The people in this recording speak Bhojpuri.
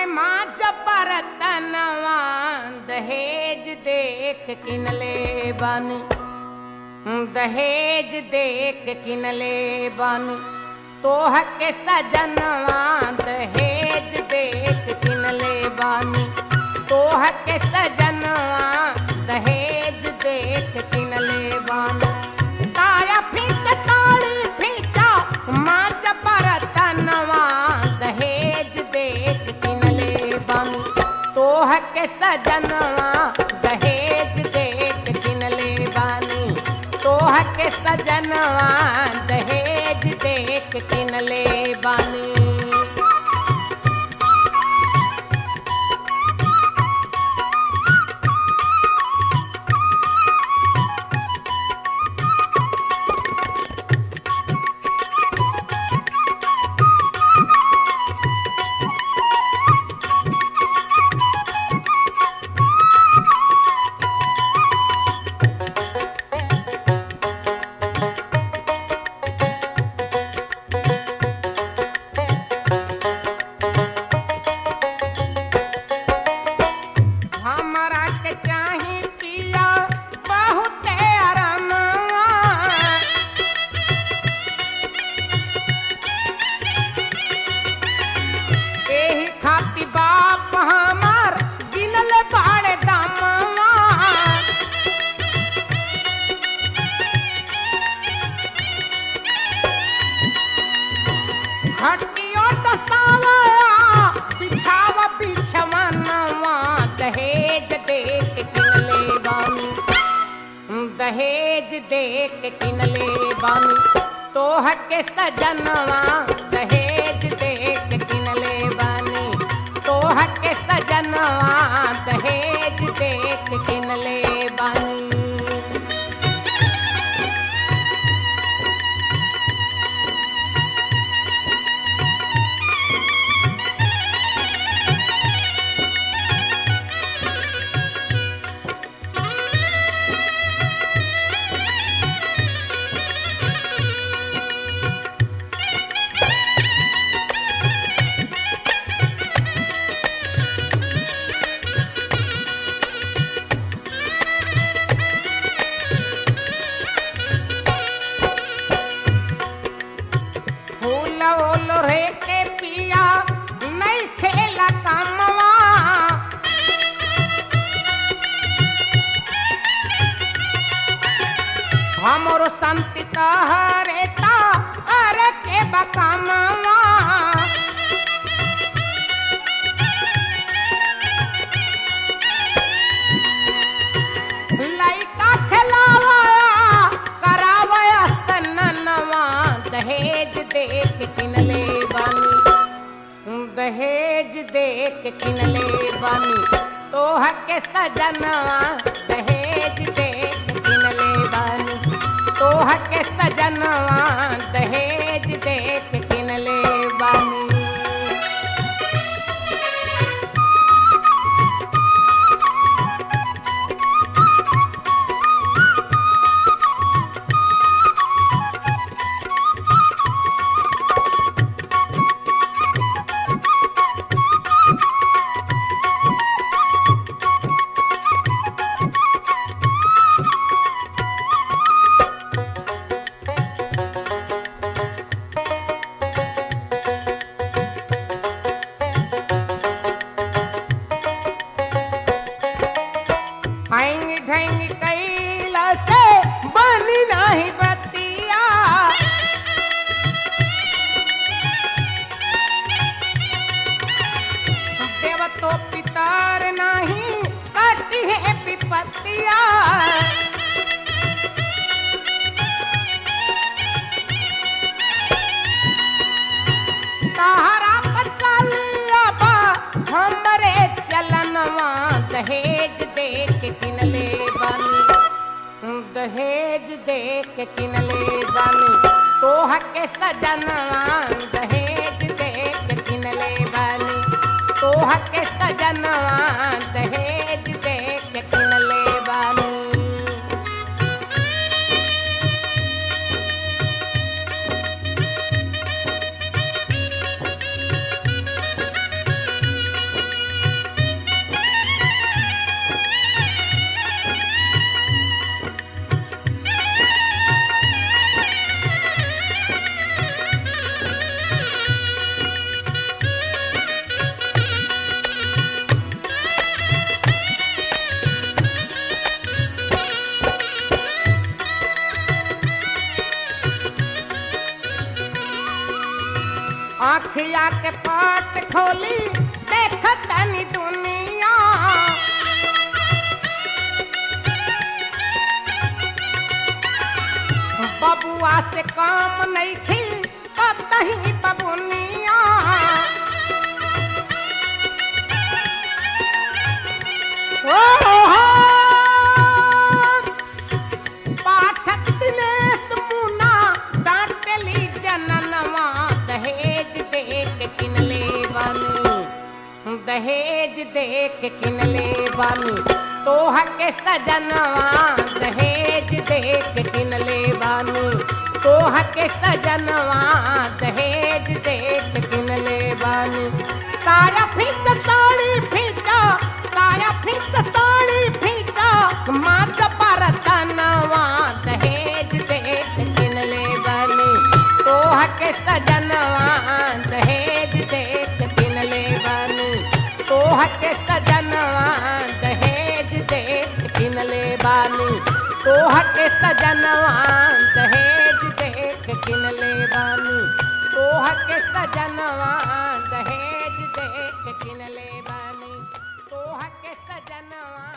माँ बरतनवा दहेज देख किनले बानी दहेज देख किनले बानी तोह के सजनवा दहेज देख किनले बानी तोह के सजनवा दहेज देख किनले बानी साया फीच साड़ी फीचा माँ बरतनवा दहेज देख किनले बानी तोह के सजनवा दहेज देख किनले बानी तोह के सजनवा दहेज देख किनले बानी हमरा के चाही पिया बहुते अरमवा एही खाती बाप हमार गिनल बाड़े दामवा हटियो दसावा बिछावा बिछवानवा दहेज देख किनले बानी दहेज देख किनले बानी तोह के सजनवा दहेज देख किनले बानी तोह के सजनवा दहेज देख किनले बानी फूल ओल रे के पिया नहीं खेला कामवा हमरो संति कहरे ता अरे के बकामवा लइका खेलावा करावा सननवा दहेज देख किनले बानी दहेज देख किनले बानी तोह के सजनवा दहेज देख किनले बानी तोह के सजनवा दहेज देख किनले बानी हैंग ढैंग कैला से बनी नाही बतिया देव तो पितर नहीं कटी है विपत्तिया ताहरा पर चलिया बा हमरे चलनवा दहेज देख किनले बानी दहेज देख किनले बानी तोह के सजनवा दहेज देख किनले बानी तोह के सजनवा दहेज देख किनले बानी आखिया के पाट खोली देख तनी दुनिया बबुआ से काम नहीं थी कतही बबुनिया ओ हो पाठक दिनेश मुना डांटली जननवा दहेज देख किनले बानी दहेज देख किनले बानी तोह के सजनवा दहेज देख किनले बानी तोह के सजनवा दहेज देख किनले बानी साया फीच साड़ी फीचा साया फीच साड़ी फीचा माच पर तनवा दहेज देख किनले बानी तोह के सजनवा दहेज देख किनले बानी तोह के सजनवा दहेज देख किनले बानी तोह के सजनवा दहेज देख किनले बानी तोह के सजनवा दहेज देख किनले बानी तोह के सजनवा